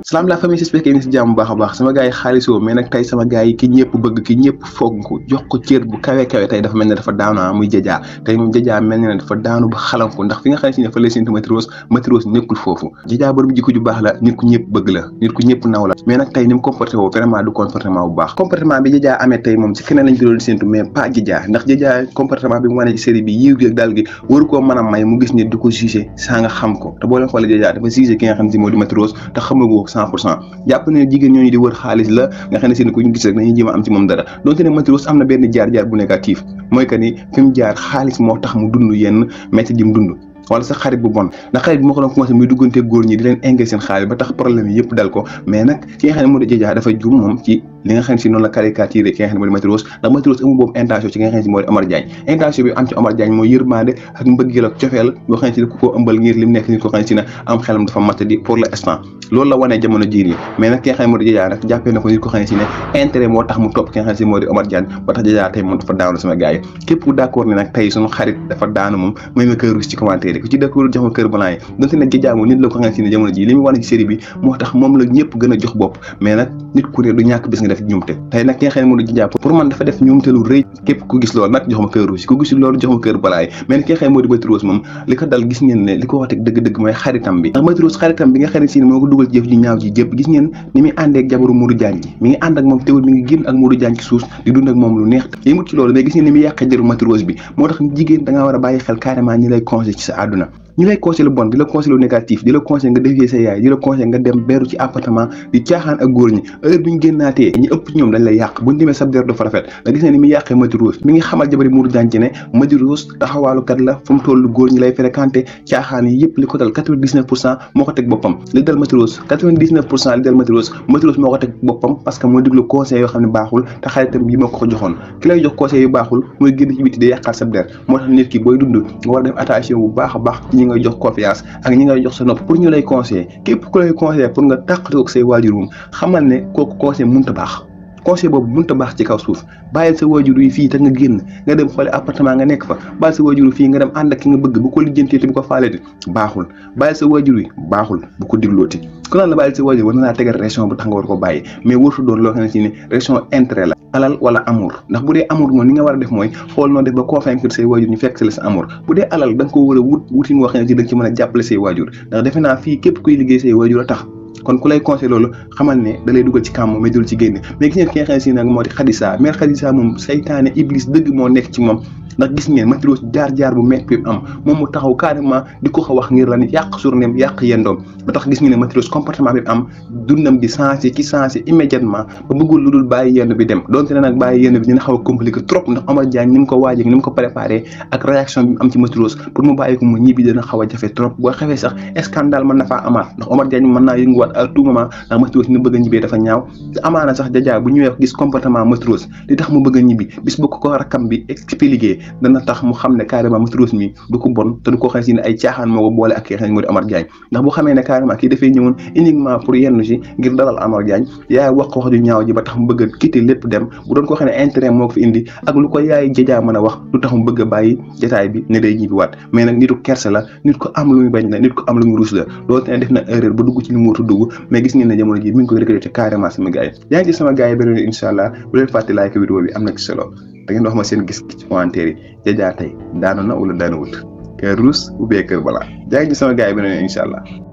salaam la famille j'espère que yéen si jàmm bu baax a baax sama gars yi xaalisoo mais nag tey sama gars yi ki ñëpp bëgg ki ñëpp foog ko jox ko cër bu kawe kawe tey dafa mel ne dafa daanu ah muy jajaa tey moom jajaa mel ne dafa daanu ba xalanko ndax fi nga xam ne si ne fa lay séntu Matros Matros nekkul foofu jajaa borom jikko ju baax la nit ku ñëpp bëgg la nit ku ñëpp naw la mais nag tey ni mu comporté woo vraiment du comportement bu baax comportement bi jajaa amee tey moom si keneen lañ ko doon séntu mais pas jajaa ndax jajaa comportement bi mu wane ci série bi yiw gi ak daal gi waru koo mën a may mu gis ne du ko jugé saa nga xam ko te boo leen xoolee jajaa dafa jugé ki nga xam ne si moo di Matros te xamagoo cent pour cent jàpp ne jigéen ñooñu di wër xaalis la nga xam ne seen ku ñu gis rek dañuy jéem a am ci moom dara donte ne Matros am na benn jaar-jaar bu négatif mooy que ni fi mu jaar xaalis moo tax mu dund yenn métti di mu dund wala sa xarit bu bon ndax xarit bi moo ko doon commencé muy duggante góor ñi di leen engagé seen xaalis ba tax problème yi yëpp dal ko mais nag ki nga xam ne moo di jëjaa dafa jum moom ci li nga xam ne si noonu la caricaturé ki nga xam ne moo di Matros ndax Matros amul boobu intention ci nga xam ne si moo di Omar Diagne intention bi am ci Omar Diagne mooy yërmande ak mbëggeel ak cofeel boo xam ne si ku ko ëmbal ngir li mu nekk nit ko xam ne si ne am xelam dafa matt di pour l'instant loolu la wanee jamono jii nii mais nag ki nga xam ne moo di jëjaa nag jàppee na ko nit ko xam ne si ne intérêt moo tax mu topp ki nga xam ne si moo di Omar Diagne ba tax jëjaa tey moom dafa daanu sama gars yi képp ku d'accord ne nag tey suñu xarit dafa daanu moom may ma kër ci commentaire yi ku ci d'accord jox ma kër balaa yi donte nag jëjaa moom nit la ko xam ne si ne jamono ji li mu wane ci série bi moo tax moom la ñëpp gën a jox bopp mais nag nit ku ne du ñàkk bis nga def ñumte tey nag ki nga xam ne moo di jëjaa pour man dafa def ñumte lu rëy képp ku gis loolu nag jox ma kër rouge ku gisul loolu jox ma kër balaa yi mais nag ki nga xam ne moo di Matros moom li ko dal gis ngeen ne li ko wax teg dëgg-dëgg mooy xaritam bi ndax Matros xaritam bi nga xam ne si ne moo ko dugal ci jëf ji ñaaw ji jëpp gis ngeen ni muy àndee ak jabaru Modou Diagne ji mi ngi ànd ak moom teewul mi ngi génn ak Modou Diagne ci suuf di dund ak moom lu neex yëmut ci loolu mais gis ngeen ni muy yàqee jëru Matros bi moo tax jigéen da ngaa war a bàyyi xel carrément ñi lay conseil ci sa àdduna ñi lay conseil lu bon di la conseil lu négatif di la conseil nga dévier sa yaay di la conseil nga dem beru ci appartement di caaxaan ak góor ñi heure bi ñu génnaatee ñi ëpp ci ñoom dañ lay yàq buñ demee sab der du fa rafet da gis ne ni muy yàqee Matros mi ngi xamal jabari Modou Diagne ci ne Matros taxawaalukat la fu mu toll góor ñi lay fréquenté caaxaan yi yëpp li ko dal quatre-vingt-dix-neuf pour cent moo ko teg boppam li dal Matros quatre-vingt-dix-neuf pour cent li dal Matros Matros moo ko teg boppam parce que moo diglu conseil yoo xam ne baaxul te xaritam bi moo ko ko joxoon ki lay jox conseil yu baaxul mooy génn ci biti day yàqaat sab der moo tax nit ki booy dund nga war a def attention bu baax a baax ci ñi ngay jox confiance ak ñi ngay jox sa nopp pour ñu lay conseiller képp ku lay conseiller pour nga tàqatoo ak say waajur moom xamal ne kooku conseil mënut a baax conseil boobu mënut a baax ci kaw suuf bàyyil sa waajur yi fii te nga génn nga dem xoole appartement nga nekk fa bàyyil sa waajur yi fii nga dem ànd ak ki nga bëgg bu ko lijjantee te bu ko faaleeti baaxul bàyyil sa waajur yi baaxul bu ko diglooti ku naan la bàyyil sa waajur war na laa tegal réaction bu tax nga war ko bàyyi mais wartu doon loo xam ne si ne réaction intérêt la alal wala amour ndax bu dee amour moom ni nga war a def mooy xool noo def ba convaincre say waajur ñu fekk si la sa amour bu dee alal da nga ko war a wut wutin woo xam ne si da nga ci mën a jàppale say waajur ndax defe naa fii képp kuy liggéey say waajur a tax kon ku lay conseil loolu xamal ne da lay dugal ci kàmm mais dul ci génn mais gis ngeen ki nga xam ne si nag moo di Khadija mère Khadija moom saytaane iblis dëgg moo nekk ci moom ndax gis ngeen Matros jaar-jaar bu métti bi am moom mu taxaw carrément di ko ko wax ngir la ni yàq journéem yàq yendoom ba tax gis ngeen ne Matros comportement bi am dundam di changé ci changé immédiatement ba bëggul lu dul bàyyi yenn bi dem donte ne nag bàyyi yenn bi dina xaw a compliqué trop ndax Omar Diagne ni mu ko waajee ni mu ko préparé ak réaction bi mu am ci Matros pour mu bàyyi ko mu ñibbi dina xaw a jafe trop boo xefee sax scandale mën na faa amaat ndax Omar Diagne mën naa yënguwaat à tout moment ndax Matros ni bëgg a ñibbee dafa ñaaw te amaana sax jajaa bu ñëwee gis comportement Matros li tax mu bëgg a ñibbi bis bu ko ko rakkam bi expliqué dana tax mu xam ne carrément Matros mi du ko bon te du ko xam si ne ay caaxaan moo ko boole ak ki nga xam ne moo di Omar Diagne ndax bu xamee ne carrément kii dafay ñëwoon uniquement pour yenn si ngir dalal Omar Diagne yaay wax wax ju ñaaw ji ba tax mu bëgg a quitter lépp dem bu doon ko xam ne intérêt moo ko fi indi ak lu ko yaay jajaa mën a wax lu tax mu bëgg a bàyyi jotaay bi ne day ñibbi waat mais nag nitu kerse la nit ko am lu muy bañ la nit ko am lu muy ruus la loolu te ne def na erreur ba dugg ci li mu war a dugg mais gis ngeen ne jamono ji mi ngi koy regretté carrément sama gars yi yaa ngi ci sama gars yi beneen incha allah bu leen fàtte like vidéo bi am na ci solo da ngeen wax ma seen gis ci commentaire yi jajaa tey daanu na wala daanu wut kër ruus ou bien kër balaa jaa ngi ci sama gars yi beneen incha allah